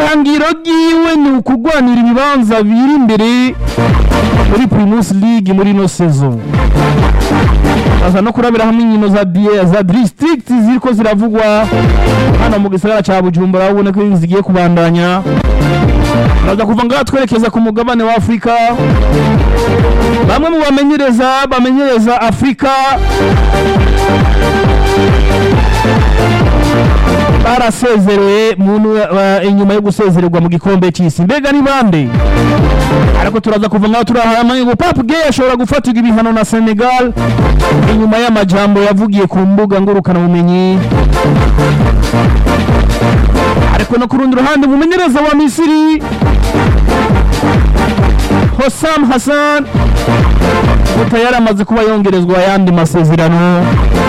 ihangiro ryiwe ni ukugwanira ibibanza biri imbere muri primus league muri ino sezo baza no kurabira hamwe inkino za die za district ziriko ziravugwa hano mu gisagara ca bujumbura ubona ko zigiye kubandanya baza kuva ngaha twerekeza ku mugabane wa afurika bamwe mu bamenyereza bamenyereza afurika barasezerewe muntu uh, inyuma yo gusezererwa mu gikombe cy'isi mbega ni bande ariko turaza kuva ngaho turahamanye ngo Pape Gueye ashobora gufatirwa ibihano na Senegal inyuma y'amajambo yavugiye ku mbuga ngurukana bumenyi ariko no ku rundi ruhande umumenyereza wa Misiri Hossam Hassan tayari amaze kuba yongerezwa ayandi masezerano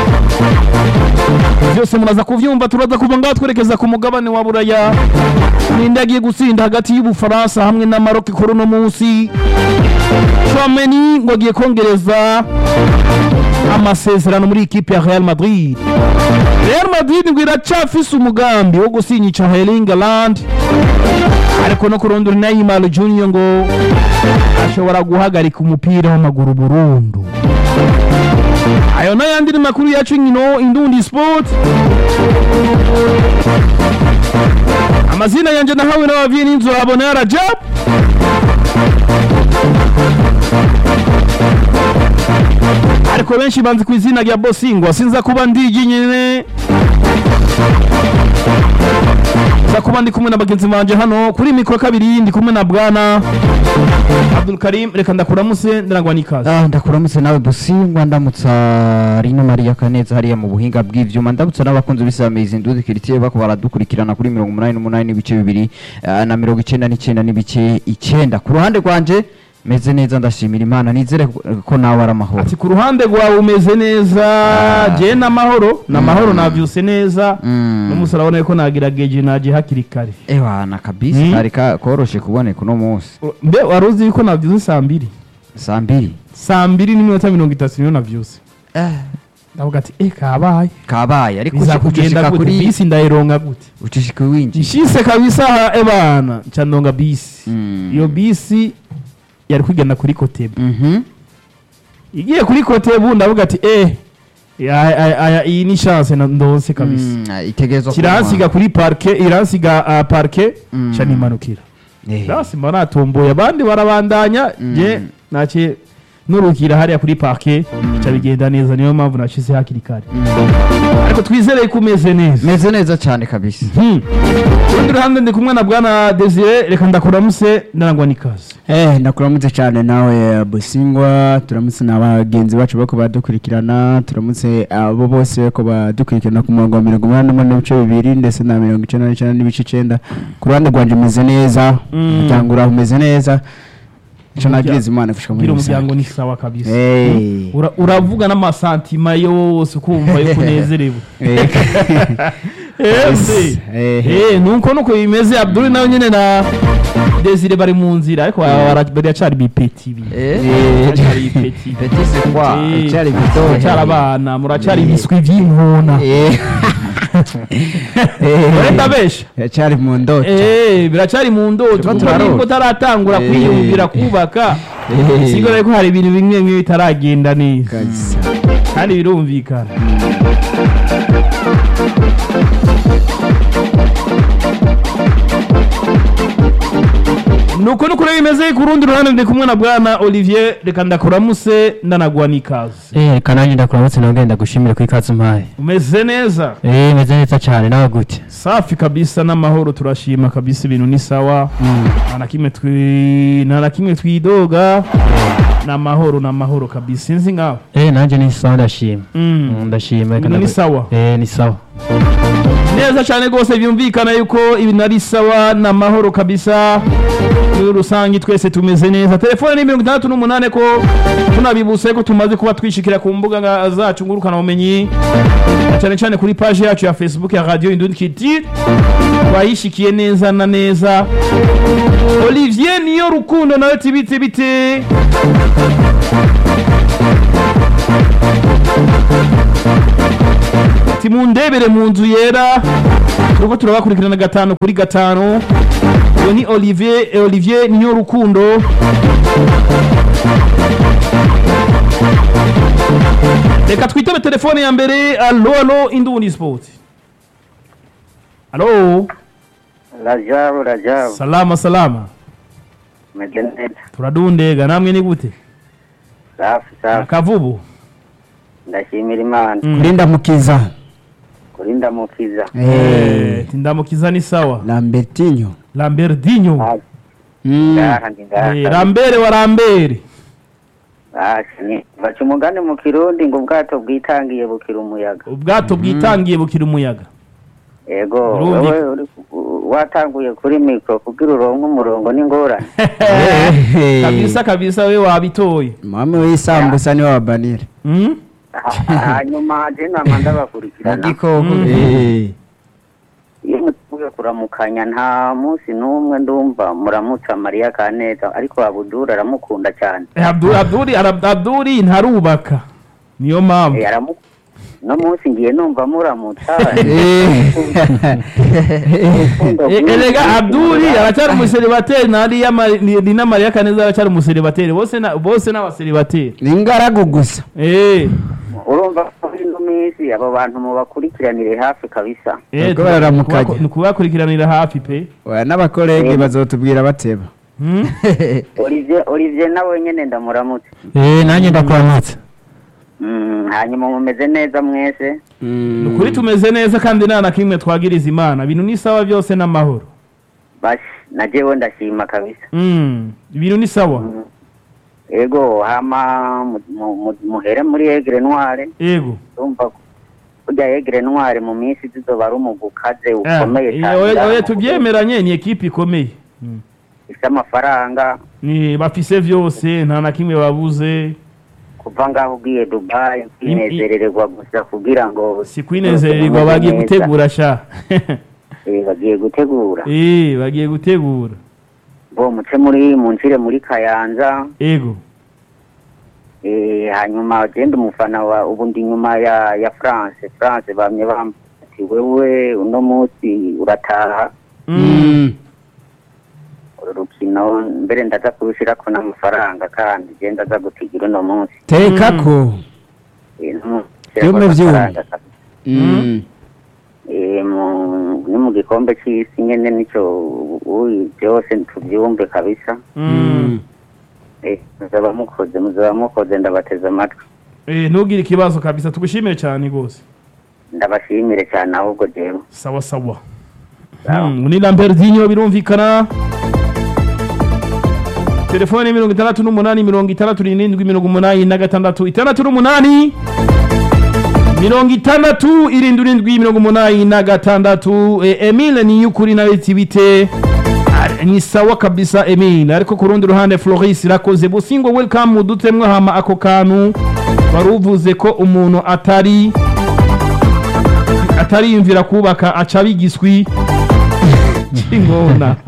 byose muraza kuvyumva turaza kuva ngaho twerekeza ku mugabane wa buraya ninde agiye gutsinda hagati y'ubufaransa hamwe na maroc kuri uno munsi Chouameni ngo agiye kongereza amasezerano muri ikipe ya real madrid real madrid ngo iracafise umugambi wo gusinyisha Erling Haaland ariko no kurondora Neymar Junior ngo ashobora guhagarika umupira w'amaguru burundu ayo n'ayandi ni makuru yacu nkino indundi sport amazina yanje nahawe n'abavyeyi n'inzu abona ya Rajab ariko benshi banzi ku izina rya Bosingwa sinza kuba ndigi nyene nza kuba ndi kumwe na bagenzi banje hano kuri mikoro kabiri ndi kumwe na bwana Abdul Karim reka ndakuramutse ndarangwa n'ikaze Ah, ndakuramutse nawe busingwa ndamutsa rino mariya kaneza hariya mu buhinga bw'ivyuma ndamutsa n'abakunzi b'isamizi nduzi kiritiye bako baradukurikirana kuri mirongo umunani n'umunani n'ibice bibiri ah, na mirongo icenda n'icenda n'ibice icenda ku ruhande rwanje meze neza ndashimira imana nizere ko- ko nawe ari amahoro ati ku ruhande rwawe umeze neza je n'amahoro n'amahoro navyuse neza Mm. n'umunsi urabona ko nagerageje naje hakiri kare ewana kabisa Mm. kari ka- koroshe kuboneka uno munsi mbe wari uzi yuko navyuse saa mbiri saa mbiri saa mbiri n'iminota mirongo itatu niyo navyuse ndavuga ati eh kabaye kabaye ariko bizakugenda ucishika gute kuri bisi ndayironka gute ucishika winji nshise kabisa ha ebana nca ndonga bisi Mm. iyo bisi yari kugenda kuri kotebu Mhm. igiye kuri kotebu ndavuga ati eh aya- aya- aya- iyi ni chance na- ndonse kabisa Mm, itegerezwa kiransiga kuri parke iransiga uh, parke Mm. ca nimanukira Eh. basi mba natomboye abandi barabandanya Mm. je nace nurukira hariya kuri parke ca bigenda neza niyo mpamvu nashize hakiri kare ariko twizere ko umeze neza meze neza cyane kabisa Hmm. kurundi ruhande ndi kumwe na bwana desire reka ndakuramuse ndarangwa n'ikaze Eh, ndakuramutse cyane nawe busingwa turamutse na bagenzi bacu bako badukurikirana turamutse abo bose bako badukurikirana ku murongo wa mirongo umunani n'umunani n'ibice bibiri ndetse na mirongo icenda n'icenda n'ibice icenda ku ruhande rwanje umeze neza Mm. umuryango uraho umeze neza ico Umurya- nabwiriza imana gushika muri gira umuryango rusange ni sawa kabisa Eh. Ura- uravuga n'amasantima yose ukumva yuko unezerewe Eh. Ese. Eh. Eh, nuko nuko bimeze abdul nawe nyene na desire bari mu nzira ariko bara- baracari bipeti bi Eh. baracari bipeti Petit c'est quoi Eh, Icyari bito. muracari abana muracari ibiswi vy'inkona Eh. Eh. urenda benshi Yacyari mu ndoto Eh, biracari mu ndoto Turiko kuko turarota. nibwo taratangura Eh. kwiyumvira kubaka Eh. sigura ko hari ibintu bimwe bimwe bitaragenda neza kabisa kandi birumvikana nuko nuko rero bimeze ku rundi ruhande ndi kumwe na bwana olivier reka ndakuramuse ndanagwa n'ikaze Eh, kananje ndakuramutse nawe ngenda gushimira ku ikaze umpaye umeze neza Eh, meze neza cyane nawe gute safi kabisa n'amahoro turashima kabisa ibintu ni sawa nta na kimwe twi- nta na kimwe twidoga ni amahoro ni amahoro kabisa sinzi nkawe Eh, nanje ni sawa ndashima Mm. Mm, ndashima reka Ibintu ni ndagu- sawa Eh, ni sawa neza cyane rwose byumvikana yuko ibintu ari sawa ni amahoro kabisa muri rusange twese tumeze neza telefone ni mirongo itandatu n'umunani ko tunabibutse ko tumaze kuba twishikira ku mbuga nga- zacu ngurukana bumenyi na cyane cyane kuri paji yacu ya facebook ya radio indundi kiti twayishikiye neza na neza olivier niyo rukundo nawe tibite bite ati mundebere mu nzu yera turiko turabakurikirana gatanu kuri gatanu uyu ni olivier eh, olivier niyo rukundo reka twitabe telefone ya mbere alo alo indundi sport alo Rajabu, Rajabu, salama salama meze neza, turadundega namwe ni gute safi safi, akavubu ndashimira Imana Mm. kurinda mukiza kurinda mukiza. Eh, tindamukiza ni sawa lambertinho lambertinho Ah, Mm. ngaha ndi ngaha. Eh, rambere wa rambere Basi ni baca umugani mu kirundi ngo ubwato bwitangiye bukira umuyaga. ubwato bwitangiye bukira umuyaga Yego, Burundi. wewe uri ku- watanguye kuri mikro kugira uronke umurongo n'ingorane. kabisa kabisa we wabitoye mwami w'isambusa niwe wabanira Mm? Ha- Hanyuma je nama ndabakurikirana. igikoko Mm. Eh. Iyo mutuye kuramukanya nta munsi n'umwe ndumva muramutsa Mariya Kaneza ariko Abudura aramukunda cyane. Eh, Abdul Abduri Arab- Abduri ntarubaka niyo mpamvu Eh, aramu no munsi ngiye numva muramutsa. Eh, erega Abduri aracyari umuseribateri nari ni na Maria Kaneza aracyari umuseribateri bose na bose n'abaseribateri ni ingaragu gusa eh urumva ko muri ino minsi abo bantu mubakurikiranire hafi kabisa eh Ubwo bararamukanya. ni kubakurikiranira hafi pe oya n'abakorege bazotubwira bateba Mm? olivier olivier nawe nyene ndamuramutse eh nanjye ndakuramutse Mm, hanyuma mumeze neza mwese Mm. ni ukuri tumeze neza kandi nta na kimwe twagiriza imana ibintu ni sawa byose n'amahoro bashi na jewe ndashima kabisa Mm, ibintu ni sawa ego hama mu- mu- mu- muhere muri egre noire yego urumva kurya egre noire mu minsi zizoba ari umugwi ukaze ukomeye Eh, cyane oya- ngaha oya mu tubyemeranye ni ekipe ikomeye Mm. Burundi. ifise amafaranga ni bafise vyose nta na kimwe babuze kuva ngaho ugiye dubai kwinezerererwa gusa kugira ngo si kwinezererwa bagiye neza. gutegura sha Eh, bagiye gutegura eh bagiye gutegura bo muce muri munshire muri kayanza ego Eh, hanyuma genda umufana wa ubu ndi nyuma ya ya France France bamye bambati wewe uno munsi urataha Mm. Mm. uru rukino mbere ndaza kurushirako n'amafaranga kandi je ndaza gutigira uno munsi teka ko Eh, ntu- Vyume shirako vyume. amafaranga kabisa. Mm. Eh, mu- ni mu gikombe c'isi nyene nico uyi byose tuvyumve kabisa Mm. Eh, muzaba mukoze muzaba mukoze ndabateze amatwi eh ntugire ikibazo kabisa tugushimire cyane gose ndabashimire cyane ahubwo jewe sawa sawa Sawa. Mm, ni Lambertinho birumvikana telefone mirongo itandatu n'umunani mirongo itandatu n'irindwi mirongo umunani na gatandatu itandatu n'umunani mirongo itandatu irindwi irindwi mirongo umunani na gatandatu e, Emile ni y'ukuri nawe tibite Ah, ni sawa kabisa Emile ariko ku rundi ruhande Floris irakoze busingo welcome mudutemwe hama ako kantu wari uvuze ko umuntu atari atariyumvira kubaka aca bigiswi cy'ingona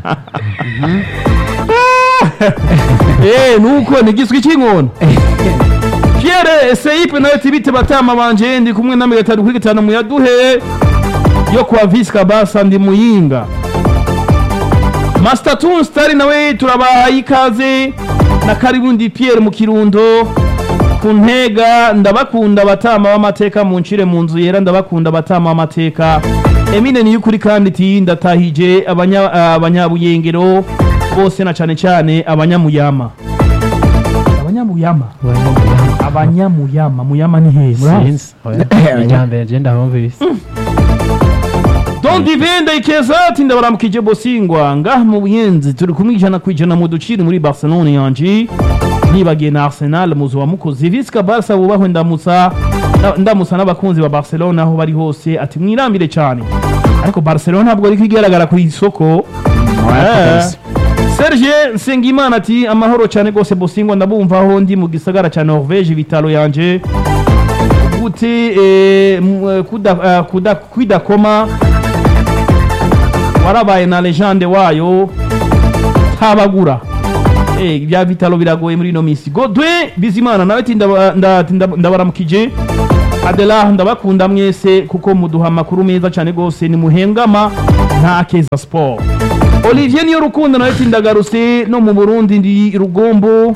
eh nuko ni giswi cy'ingona Pierre Seipe nawe tibite batama banje ndi kumwe na gatanu kuri gatanu muyaduhe yo kwa Visca Basa ndi muyinga Master Toon Star nawe turabahaye ikaze na Karibundi Pierre mu Kirundo ku ntega ndabakunda abatama b'amateka mu ncire mu nzu yera ndabakunda abatama b'amateka Emine ni y'ukuri kandi iti ndatahije abanya- abanyabuyengero bose na cane cane abanyamuyama abanyamuyama abanyamuyama muyama ni hehe muraho sinzi ijyambere je ndahumvise Don Divenda ikeza ati ndabaramukije bosingwa ngaha mu buyenzi turi kumwe ijana ku ijana mu duciri muri Barcelona yanje nibagiye na Arsenal muzo wa mukozi Visca Barca bubahwe ndamutsa nda- ndamutsa n'abakunzi ba Barcelona aho bari hose ati mwirambire cyane ariko Barcelona ntabwo ari kwigaragara ku isoko Eh. Serge Nsengimana ati amahoro cyane gose bosingwa ndabumva aho ndi mu gisagara cya Norvège bitaro yanje gute eh, m- eh, kuda, eh, kuda, kwidakoma warabaye na legende wayo tabagura eh ibya vitalo biragoye muri ino minsi Godwin Bizimana nawe ati ndaba- nda- ati ndaba- ndabaramukije Adela ndabakunda mwese kuko muduha amakuru meza cyane gose ni muhengama nta keza sport olivier niyo rukundo nawe ati ndagarutse no mu burundi ndi rugombo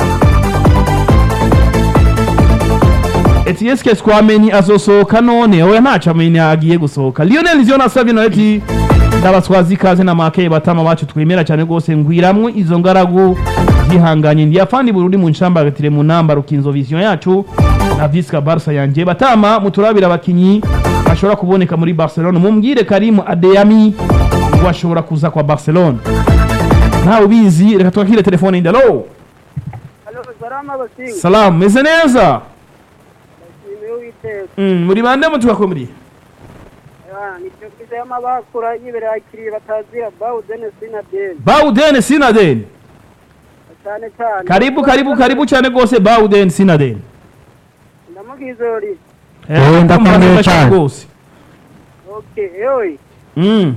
eti eske twamenye azosohoka none oya ntaco amenye agiye gusohoka lionel nivyo nasavye nawe ati ndabaswazi ikaze na makeye batama bacu twemera cyane rwose ngwiramwo izo ngaragu zihanganye ndi afandi burundi mu ncambagatire mu namba rukinzo vision yacu na visca barca yanje batama muturabira abakinyi bashobora kuboneka muri barcelona mumbwire karimu adeyami ngo ashobora kuza kwa barcelona ntawe ubizi reka twakire telefone yindi alo Halo, salama basinga. salamu meze neza Nishimiye Uwiteka. Mm, muri bande mutubakomuriye Ah, nicyo kiza y'amabakura y'ibirakiri batazira Bawden Sinadel. bauden sinaden Cyane cyane. karibu karibu karibu cyane rwose bauden sinaden Ndamugize uri. Eh, ndakomeye cyane. rwose Okay, yoy. Mm.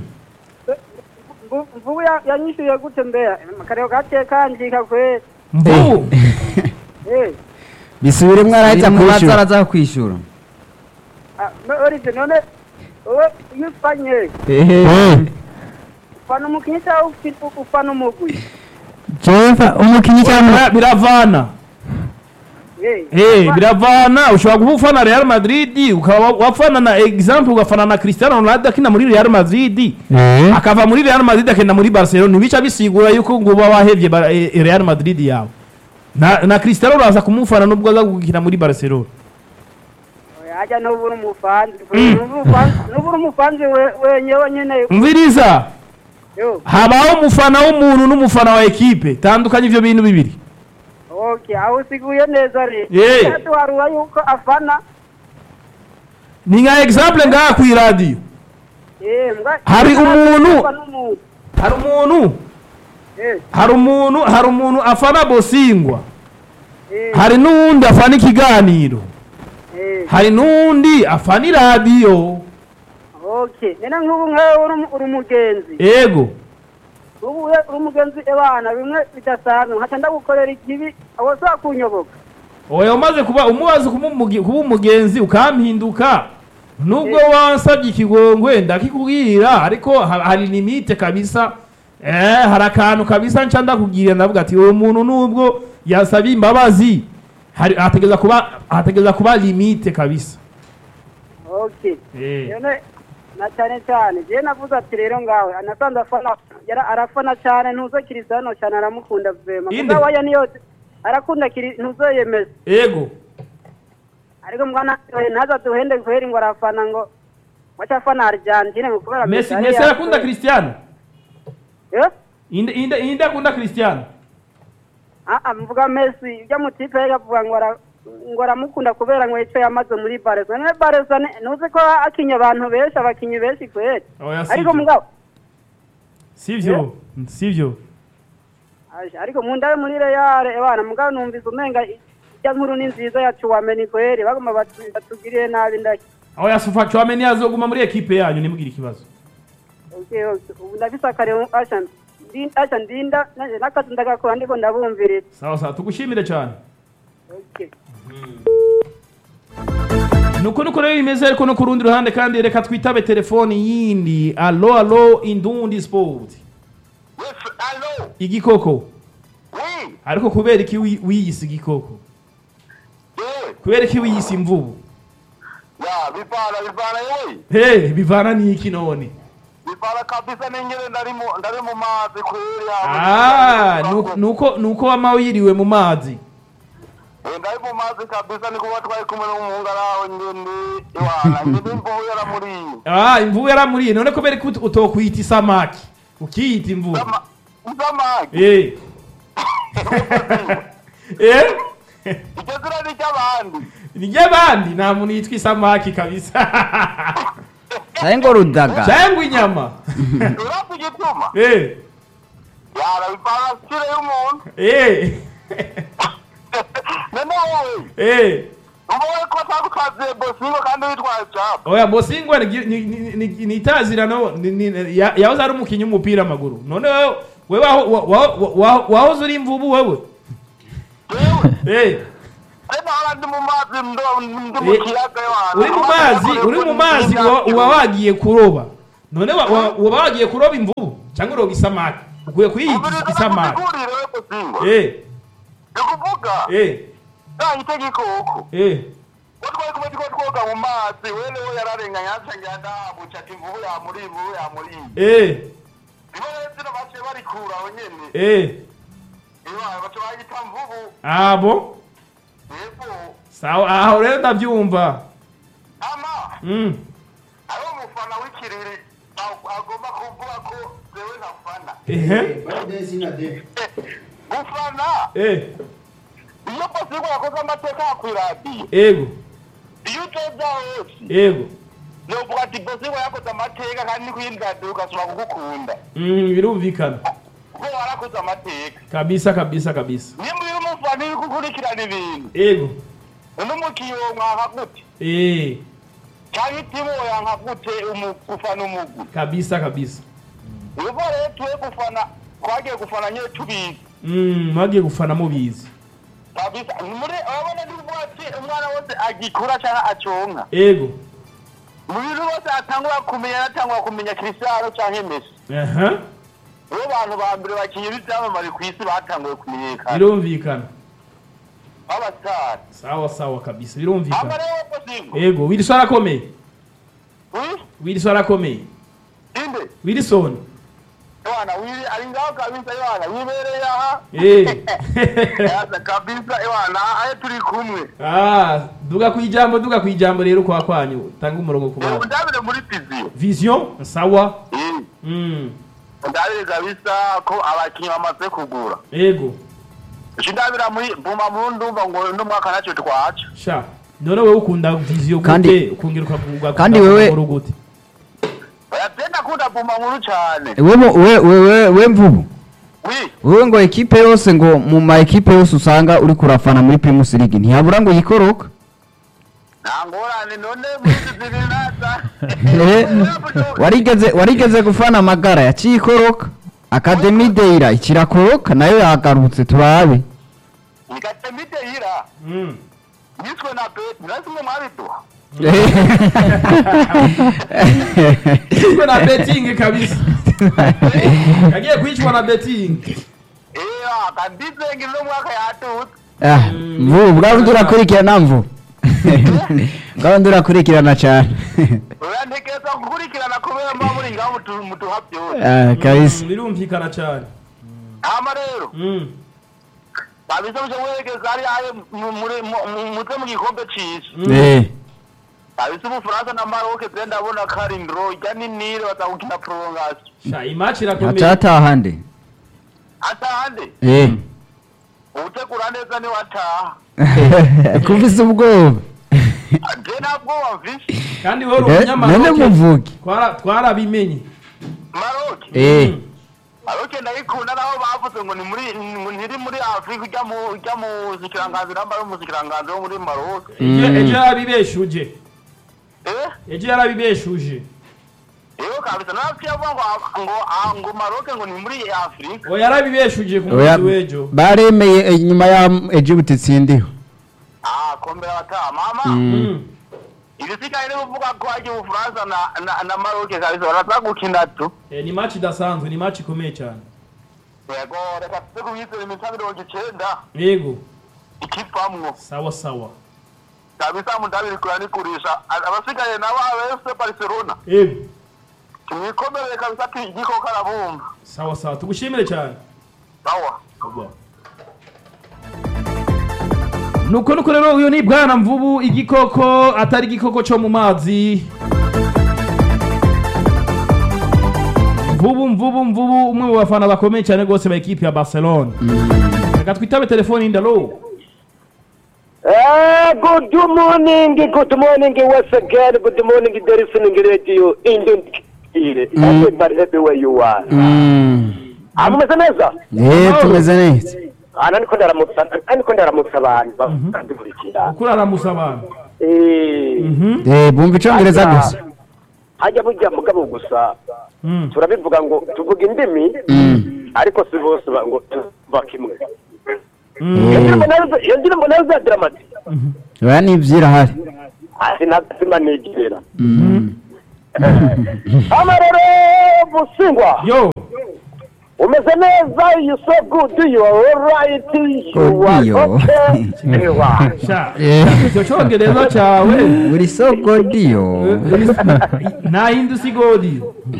Mvu- Mvubu ya- yanyishyuye gute mbeya? Kareo gake kanjika kwe. mvubu Eh. bisubiremwo arahita Biri mu baza kwishyura araza kwishura Ah, no orije none wowe iyo ufanye ehe ufana umukinnyi cyangwa ufi- ufana umugwi? jewe mfa- umukinnyi cyangwa Bira- biravana Eh. Eh, biravana ushobora kuba ufana real madrid ukaba wafana na example ugafana na cristiano ronaldo akina muri real madrid Eh, akava muri real madrid akenda muri barcelona ntibica bisigura yuko ngo uba wahevye Bar- eh, real madrid yawe na, na cristiano uraza kumufana nubwo aza gukina muri barcelona Ajya n'ubura umufanzi. N'ubura umufanzi we- wenyewe nyine. mviriza Yo. habaho umufana w'umuntu n'umufana wa ekipe tandukanye ivyo bintu bibiri Okay, aho usiguye neza rero. Eh. Kandi warura yuko afana. ni nka example ngaha kw'iradiyo Eh, mbwa. Hari umuntu- Afana umuntu. hari umuntu Eh, hari umuntu hari umuntu afana bosingwa eh, hari n'uwundi afana ikiganiro eh. hari n'uwundi afana iradiyo Okay. Nena nk'ubu nkawe uri uri umugenzi. ego Ubu we uri umugenzi ebana bimwe bidasanzwe. Nkaca ndagukorera ikibi aho sa kunyoboka. oya umaze kuba umubazi kuba umuge- kuba umugenzi ukampinduka nubwo wansabye ikigongwe ndakikubwira ariko ha- hari limite kabisa eh hari akantu kabisa nca ndakubwira ndavuga ati uwo muntu nubwo yasabye imbabazi hari hategeza kuba hategeza kuba limite kabisa Okay. eh None na cyane cyane je navuze ati rero ngawe anasanze afana yara arafana cyane ntuzo Cristiano cyane aramukunda vema. Inde? Mugabo aya niyo arakunda kiri ntuzo yemeza. ego ariko mwana ntaza duhende guhera ngo arafana ngo wacha afana Argentine ngo kubera Messi ari Messi yakoze. arakunda Cristiano Eh? inde inde inde akunda Cristiano Ah ah mvuga Messi ujya mu tipe yavuga ngo ara ngo aramukunda kubera ngo icyo yamaze muri Barca none Barca ni- ntuzi ko akinye abantu benshi abakinyi benshi kweli oya ariko sivyo mugabo sivyo sivyo Aje, ariko mu ndawe muri Real ebana mugabo numvise umenga ijya nkuru ni nziza ya Chouameni kweli bagoma batu- batugiriye nabi ndaki oya sufa Chouameni azoguma muri ekipe yanyu nimugire ikibazo Okay, okay. ubu ndafise akarero asha ndi- asha ndinda nanje n'akazi ndagakora ndiko ndabumvirira sawa sawa tugushimire cyane okay. nuko nuko rero bimeze ariko no ku rundi ruhande kandi reka twitabe telefoni yindi alo alo indundi sport Yes, allo. igikoko Oui. ariko kubera iki wi- wiyise igikoko Eh. kubera iki wiyise imvubu Ya, bipara bipara yewe. he bivana n'iki none Bipara kabisa ningire ndari mu ndari mu mazi kweli ya. Ah, nuko- nuko nuko wama wiriwe mu mazi Eh, ndari mu mazi kabisa niko batwaye kumwe n'umuhungu araho ngende. Iwana, ngende imvubu yaramuriye. ah imvubu yaramuriye none kubera ko ut- utokwita isamaki ukiyita imvubu Sama Samaki. eh eh Icyo zira ni cy'abandi. ni ry'abandi nta muntu yitwa isamaki kabisa cyangwa ngo rudaga cyangwa inyama Urafu gituma. eh Yara bipara sire y'umuntu. eh Nene wowe. eh Umwe ko tagukaze bosingo kandi witwaye cyapa. oya bosingwa ni ni- ni- ni- ni itazirano ni- ni- ya- yahoze ari umukinnyi w'umupira w'amaguru none wewe wewe waho- wa- wa- wa- wahoze uri imvubu wewe Yewe. eh Ena hala ndi mu mazi ndo ndi mu Eh, kiyaga wana. uri mu mazi uri mu mazi uba uba wagiye kuroba none wa- wa- uba wagiye kuroba imvubu cyangwa uroga isamaki ukwiye kuyita umviriza isamaki nakuzigurire we Busingwa eh ni ukuvuga eh yahita igikoko eh ko twari kumwe turiko twoga mu mazi wenewe yararenganye yacengera ndabuca ati imvubu yamuriye imvubu yamuriye eh nibo rero zino baciye barikura aho nyene eh iwawe baca bayita mvubu abo yego sawa aho rero ndabyumva ama mm hariho umufana w'ikiriri ag- agomba kuvuga ko zewe ntafana ehe gufana eh iyo Busingwa yakoze amateka kw'iradiyo ego iyo utoza hose ego yovuga ati Busingwa yakoze amateka kandi ni kw'iradiyo ugasubira kugukunda mm birumvikana kuko warakoze amateka kabisa kabisa kabisa nimba uri umufana uri gukurikirana ibintu ego uno mukiyo mwanka gute eh cyangwa itimu yanka gute umu- gufana umugwi kabisa kabisa ubu rero tuwe gufana twagiye gufana nyine tubizi mm mwagiye gufana mubizi kabisa muri urabona ndi kuvuga ati umwana wese agikura cyangwa aconka ego mu bintu bose atangura kumenya atangura kumenya Cristiano cyangwa Messi aha nibo bantu ba mbere bakinnyi b'ibyamamare ku isi batanguye kumenyekana birumvikana b'abasitari sawa sawa kabisa ama birumvikana rero Busingwa ego wilson arakomeye wi wilson arakomeye inde wilson Yohana wili ari ngaho kabisa Yohana wibereye aha eh yaza kabisa Yohana ahe turi kumwe ah duga ku ijambo duga ku ijambo rero kwa kwanyu tanga umurongo ku Yego bana ndabire muri piziyo vision sawa Eh, mm ndabire kabisa ko abakinnyi bamaze kugura ego ico ndabira muri buma mu ndumva ngo uno mwaka nacyo twaca sha none wewe ukunda vision Kandi- gute ukongera ukavuga kandi wewe- gute yatenda kunda buma nkuru cyane we mu- we we we we mvubu wi wewe ngo ekipe yose ngo mu ma ekipe yose usanga uri kurafana muri Primus League ntihabura ngo yikoroka nta ngorane none muri zibiri naza Eh, warigeze warigeze gufana amagara yaciye ikoroka Academy Deira ikirakoroka nayo yagarutse turabe nikatemite hira mm niswe na beti nasi mwe mwabiduha Ishwe na betting kabisa yagiye kwicwa na betting eya kandizengi uno mwaka yatutse Ah, mvubu bwawe ndurakurikirana mvu bwawe ndurakurikirana cyane urantekereza gukurikirana kubera mba muri ngaho mutu- mutuha byose Ah, kabisa Mm, birumvikana cyane hama rero mm kabisa muje werekeza ari aye mu- muri mu- mu- muze mu gikombe c'isi mm. eh kabisa ubufaransa na maroc je ndabona ko ari ndro ijya ni nile bazagukina prolongation sha imatch irakomeye atataha nde atahande eh utegura neza ni wataha kuvisa ubwoba je ntabwo wamvise kandi wowe uri Eh, none umunyamaroke muvuge twara twarabimenye maroc eh maroc ndayikunda naho bavuze ngo ni muri ngo ntiri muri afrika ujya mu ujya mu zikiranganzi namba yo mu zikiranganzi wo muri maroc ejo Mm. ejo yarabibeshuje eh ejo yarabibeshuje Iyo kabisa nafsi yavuga ngo ngo ah, ngo Maroc ngo ni muri Afrika. oya yarabibeshuje ku Oya, munsi w'ejo baremeye eh, nyuma ya Egypt itsindiho Ah, kombe bata mama. Mm. Ibisigaye ni kuvuga ko aje Ufaransa na na, na Maroc kabisa baraza gukina tu. Eh, ni match idasanzwe ni match ikomeye cyane Yego reka tuze kubizera iminsi mirongo icyenda yego ikivamwo sawa sawa kabisa mundabiri kuranikurisha abasigaye nabo abese Barcelona yego tumwikomere kabisa ati igiko karabumva sawa sawa tugushimire cyane sawa nuko nuko rero uyu ni bwana mvubu igikoko atari igikoko cyo mu mazi mvubu mvubu mvubu umwe mu bafana bakomeye cyane rwose ba ekipi ya barcelona reka twitabe telefoni ndalo Uh, good morning, good morning once again. Good morning, there is listening radio Indian Kire. Everybody everywhere you are. Amumeze neza? eh tumeze neza Ana niko ndaramutsa, niko ndaramutsa abantu bakandukurikira. ukuri aramusa abantu Eh, Mhm. eh bumva icyongereza hajya- gusa Hajya burya mugabo gusa Mm. turabivuga ngo tuvuga indimi ariko si bose ba- ngo tuva kimwe. Mm. Iyo ndirimbo nayo iyo ndirimbo nayo za dramati. oya nibyirahari Asi nazima nigerera. Mm. Ama rero busingwa. yo umeze neza you so good you are alright you Good, are yo. okay Ewa. sha icyo cyongereza cyawe uri so godiyo nta yindi usigodi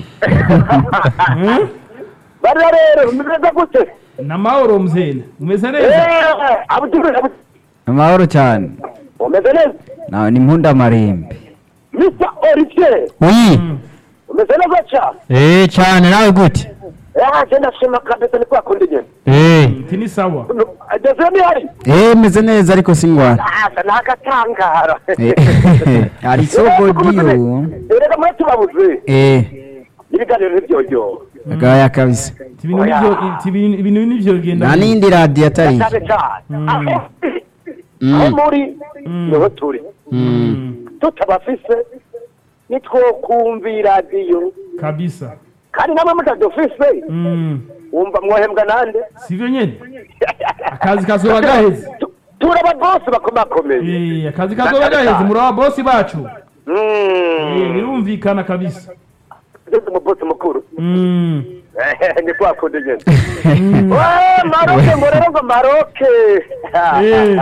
bariya rero umeze gute na mahoro mzene umeze neza Eh, Abdul Abdul, amahoro cyane umeze neza Na- ni mpunda marembe Mr Olivier Oui. umeze neza cyane Eh cyane nawe gute? Ah, je ndashima kabisa ni kwa kundi nyene Eh. iti ni sawa ageze ni hari eh meze neza ariko singwara asa n'agatangara ari so godiyo erega muri tubabuze eh ibiganiro ntibyojyo agaya kabisa Iti ibintu nivyo iti ibintu ibintu nivyo bigenda nta n'indi radiyo atari cyane cyane aho Mm. aho muri niho turi Mm. tutabafise nitwokumva iradiyo kabisa kandi namwe mutadufise Mm. wumva mwohembwa nande sivyo nyene akazi kazoba gaheze Tu- turaba bose bakomakomeye Eh, akazi kazoba gaheze muri aba bosi bacu Eh, Mm. birumvikana kabisa ugeze mu bosi mukuru Mm. ni kwa kundi nyene Wee, maroke ngo rero ngo maroke Eh.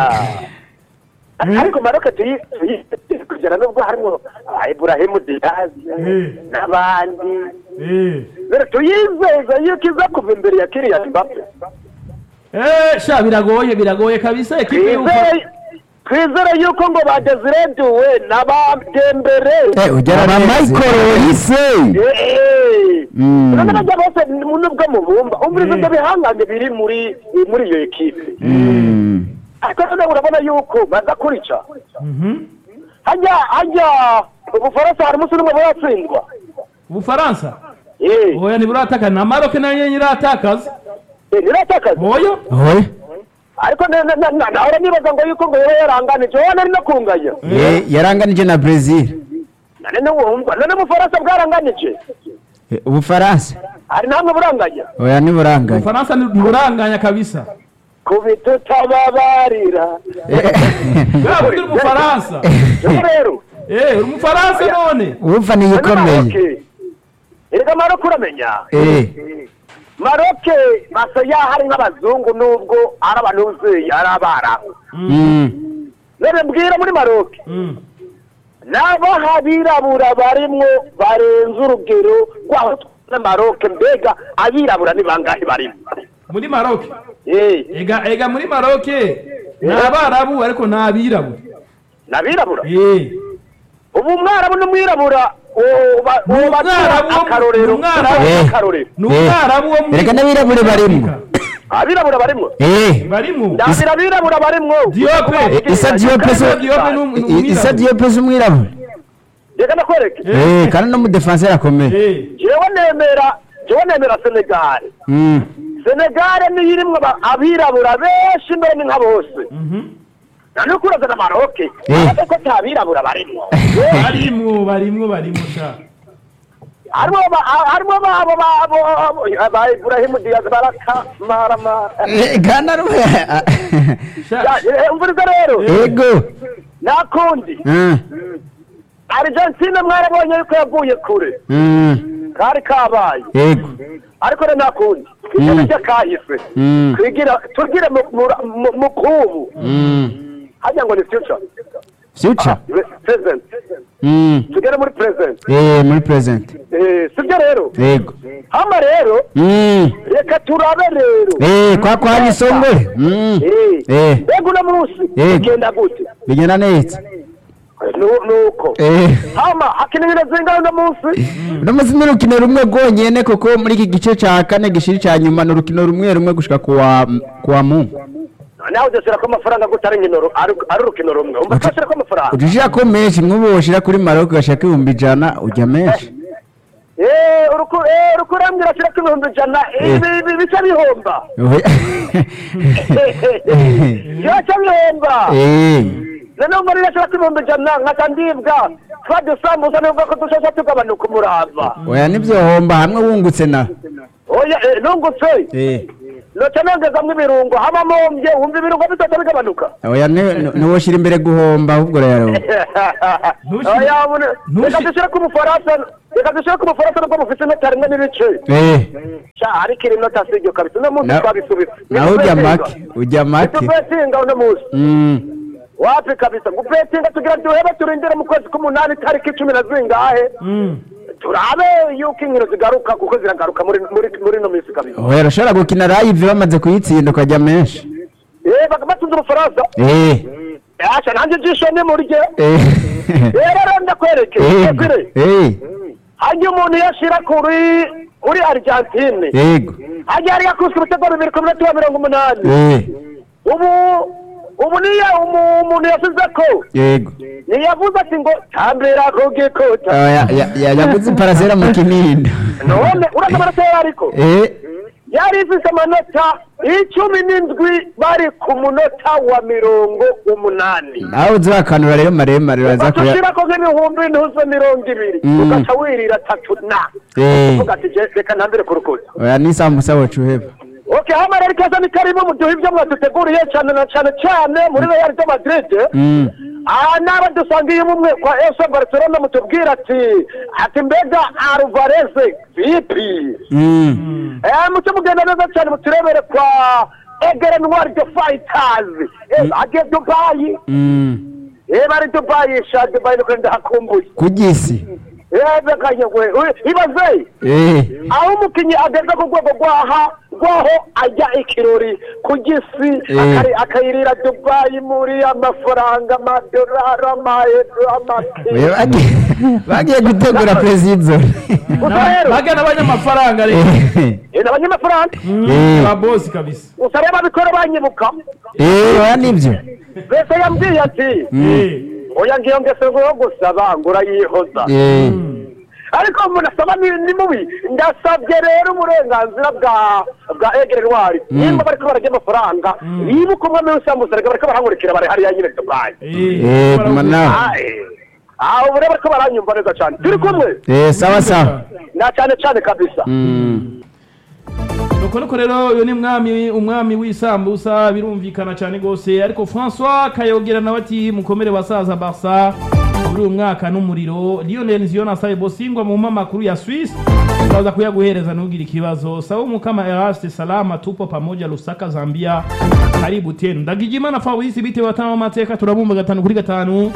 ariko maroke tuyi tuyi- kugera nubwo harimo iburahimu diyazi Eh. n'abandi Eh. rero tuyizeza yuko iza kuva imbere ya kiriya mbappe Eh, sha biragoye biragoye kabisa ekipe y'uko twizere twizere yuko ngo badezireduwe n'abadembere eh ugera na Michael Olise Mm. none bajya bose nubwo mubumva umviriza ibyo bihangange biri muri muri iyo ekipe Mm. ariko none urabona yuko baza kurica Mhm. hajya hajya ubufaransa hari umunsi n'umwe buratsindwa ubufaransa Eh, oya ntiburataka na maroke nayo nyene iratakaza eh, ntiratakaza oya Oye. ariko na- na- na- nahora nibaza ngo yuko ngo yaba yaranganije wowe nari no kunganya Eh, yaranganije na Brazil none ntiwumva none ubufaransa bwaranganije Eh, ubufaransa hari namwe buranganya oya ntiburanganye ubufaransa ntiburanganya kabisa kubita utababarira bwa bundi uri umufaransa rero rero Eh, uri umufaransa none ubufa ni none ikomeye Maroke, erega maroke uramenya eh maroke basa yaho ari nk'abazungu nubwo ari abantuzeyi ari abarabu Mm. none mbwira muri maroke Mm. nabo abirabura barimwo barenze urugero rw'aho na maroke mbega abirabura ni bangahe barimo muri maroke Eh, ega ega muri maroke ni abarabu ariko ni abirabura ni abirabura Eh. ubu umwarabu n'umwirabura uba- Ni uba umwarabu wo- akarorero ni umwarabu. uba Eh. akarorero ni umwarabu wo muri Erega n'abirabure barimo. abirabura barimwo eh barimo ndabira abirabura barimwo Diyope. Eh, Issa Diop Kandi so Diyope ni um- ni I- umwirabura. Issa Diop si umwirabura reka nakwereke eh kandi no mu defense akomeye Eh. jewe nemera jewe nemera senegali Mm. senegali niyo irimwo aba- abirabura benshi mbere ni nka bose Mhm. nani ukuraza na maroke Eh. ariko ko nta birabura barimwo barimwo barimwo barimwo sha harimo ba- harimo babo babo ba Ibrahimu Diaz baraka marama Eh, Ghana ru- sha umviriza rero ego nakundi Mm. Argentine mwarabonye yuko yavuye kure Mm. kari kabaye ego ariko rero nakundi ikintu cye kahise Mm. twigira tugire mu- mu- mu- mu kubu Mm. hajya ngo ni future future present Mm. tugere muri present eh muri present Eh, sibyo rero ego hama rero Mm. reka turabe rero eh kwa kwa ni songwe Mm. Eh, Eh. mbega uno munsi Eh. ugenda gute bigenda neza Nu- nuko eh hama hakina ibintu zingana uno munsi uno munsi ni urukino rumwe rwonyene kuko muri iki gice ca kane gishiri ca nyuma ni urukino rumwe rumwe gushika kuwa kuwa mu nawe udashyira ko amafaranga gute ari nkino ru- ari ari urukino rumwe umva twashyira ko amafaranga ujishira ko menshi nk'ubu woshira kuri Maroc ugashaka ibihumbi ijana ujya menshi Eh, uruku eh, uruku urambwira ashyira ko ibihumbi ijana Eh. ibi ibi bica bihomba Oya. yoca bihomba eh noneho muri ashyira ko ibihumbi ijana nkaca ndibwa twa dusambuza nubwo ko dushasha tugabanuka umurava oya nivyo homba hamwe wungutse na oya eh, nungutse eh noca nongezamwo ibirungo haba mombye wumva ibirungo bitatu bigabanuka oya ntiwoshira imbere guhomba ahubwo rero Ntushire- oya bune- ntushire- reka dushyire ko umufaransa reka dushire ku bufaransa nubwo bufite inota rimwe n'ibice eh sha ariko iri nota si iryo kabisa uno munsi Na- twabisubitse nawe ujya make ujya make tubetinga uno munsi Mm. wapi kabisa gupetinga tugira duhebe turindire mu kwezi k'umunani tariki cumi na zingahe turabe yuko inkino zigaruka kuko ziragaruka muri muri muri ino minsi kabisa oya urashobora gukina live bamaze kuyitsinda ukajya menshi eh bakabatsinda ubufaransa eh asha nanjye ijisho ni murye eh rero ndakwereke yego Ekire. eh hajya umuntu yashira kuri kuri argentine yego hajya yari yakubise ibitego bibiri ku minota wa mirongo umunani eh ubu ubu niyo umu- umuntu yasize ko yego ntiyavuze ati ngo tambira ku gikuta Ah, ya- ya- ya- yaguze iparasera mu kinindo none uraza amanota yari ariko eh yari ifise amanota icumi n'indwi bari ku munota wa mirongo umunani nawe uzi wakanura rero maremare uraza kuya batushirako nk'ibihumbi ntuze mirongo ibiri Mm. ugaca wirira tatu na Eh. uvuga ati "Je, reka ntambire ku rukuta oya n'isambusa wacu uheba okay hano rero ikaze ni karibu muduha ibyo mwaduteguriye cyane na cyane cyane muri real de madrid Mm. aha naba dusangiye umwe kwa ese barcelona mutubwira ati ati mbega alvarez vipi Mm. eh muce mugenda neza cyane muturebere kwa egere noir de fighters eh agiye dubayi Mm. eh bari dubayi sha dubayi nuko ndahakumbuye ku gisi eh bekanye we we- ibaze eh aho umukinnyi ageze ku rwego rwaha rwaho ajya ikirori ku gisi Eh. akari- akayirira dubayi muri amafaranga amadolari amayero amake Oya, bagiye- bagiye gutegura perezida gusa rero bagana abanyamafaranga rero eh, ni abanyamafaranga Eh. ba bosi kabisa gusa rero ababikora banyibuka eh oya nibyo mbese yambwiye ati Eh. oya ngiyo ngese ngo yo gusaba ngo urayihoza eh ariko umuntu asaba ni ni mubi ndasabye rero uburenganzira bwa bwa egere ntwari nimba bariko bararya amafaranga bibuka umwami w'isambusa reka bariko barankurikira bari hariya nyine dubayi eh guma nawe Ah, eh. ah ubu rero bariko baranyumva neza cyane turi kumwe eh sawa sawa na cyane cyane kabisa Mm. nuko nuko rero uyu ni mwami umwami w'isambusa birumvikana cyane rwose ariko francois kayogera nawe ati mukomere basaza barsa muri uyu mwaka n'umuriro lionel ziyo nasaye bosingwa mu makuru ya swiss turaza kuyaguhereza ntugire ikibazo sawa mukama eraste salama tupo pamoja lusaka zambia karibu tenu ndagijimana fabrice bitewe atanu amateka turabumva gatanu kuri gatanu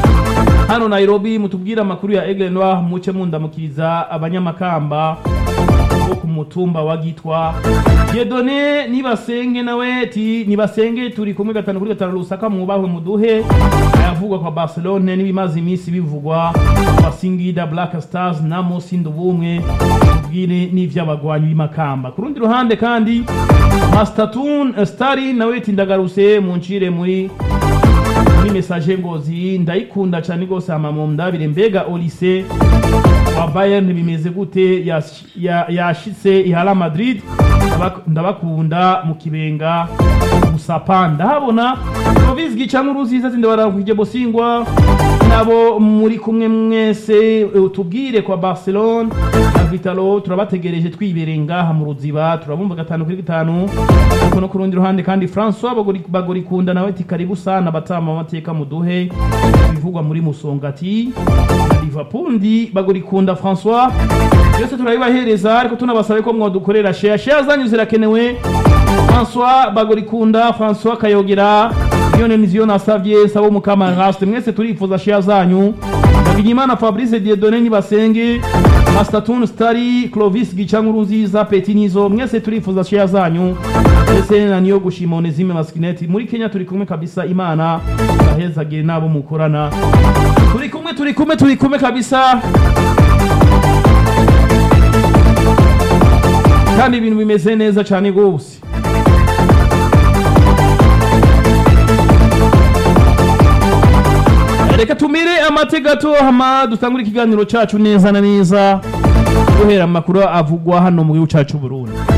hano nairobi mutubwire amakuru ya aigle noir muce mundamukiriza abanyamakamba bo ku mutumba wa gitwa Dieudonné nibasenge nawe ati nibasenge turi kumwe gatanu kuri gatanu lusaka mwubahwe muduhe ayavugwa kwa barcelone n'ibimaze iminsi bivugwa kwa singida black stars na mosinda ubumwe tubwire n'ivy'abagwanyi b'imakamba ku rundi ruhande kandi mastatun stari nawe ati ndagarutse muncire muri muri message ngozi ndayikunda cyane rwose amamu ndabire mbega olise wa Bayern bimeze gute yash- ya- yashitse ihala Madrid Ndabak- ndabakunda mu kibenga musapa ndahabona Rovizgi cyangwa uruziza zinde barakwije bosingwa nabo muri kumwe mwese eh, tubwire kwa Barcelona na Vitalo turabategereje twibereye ngaha mu ruziba turabumva gatanu kuri gatanu ariko no ku rundi ruhande kandi François Bagori- bagorikunda nawe ati karibu sana batama amateka muduhe bivugwa muri musongati na Liverpool ndi bagorikunda François byose turabibahereza ariko tunabasabe ko mwadukorera share share zanyu zirakenewe François bagorikunda François Kayogera Lionel Nizio nasavye sabo mukama raste mwese turifuza share zanyu Ndabigimana Fabrice Dieudonné nibasenge Mastatun Stari Clovis Gicankuru nziza Petinizo mwese turifuza share zanyu ndetse na niyo gushima Onesime Maskineti muri Kenya turi kumwe kabisa Imana ahezagire nabo mukorana turi kumwe turi kumwe turi kumwe kabisa kandi ibintu bimeze neza cyane rwose reka tumire amate gato hama dutangure ikiganiro cyacu neza na neza guhera amakuru avugwa hano mu gihugu cyacu Burundi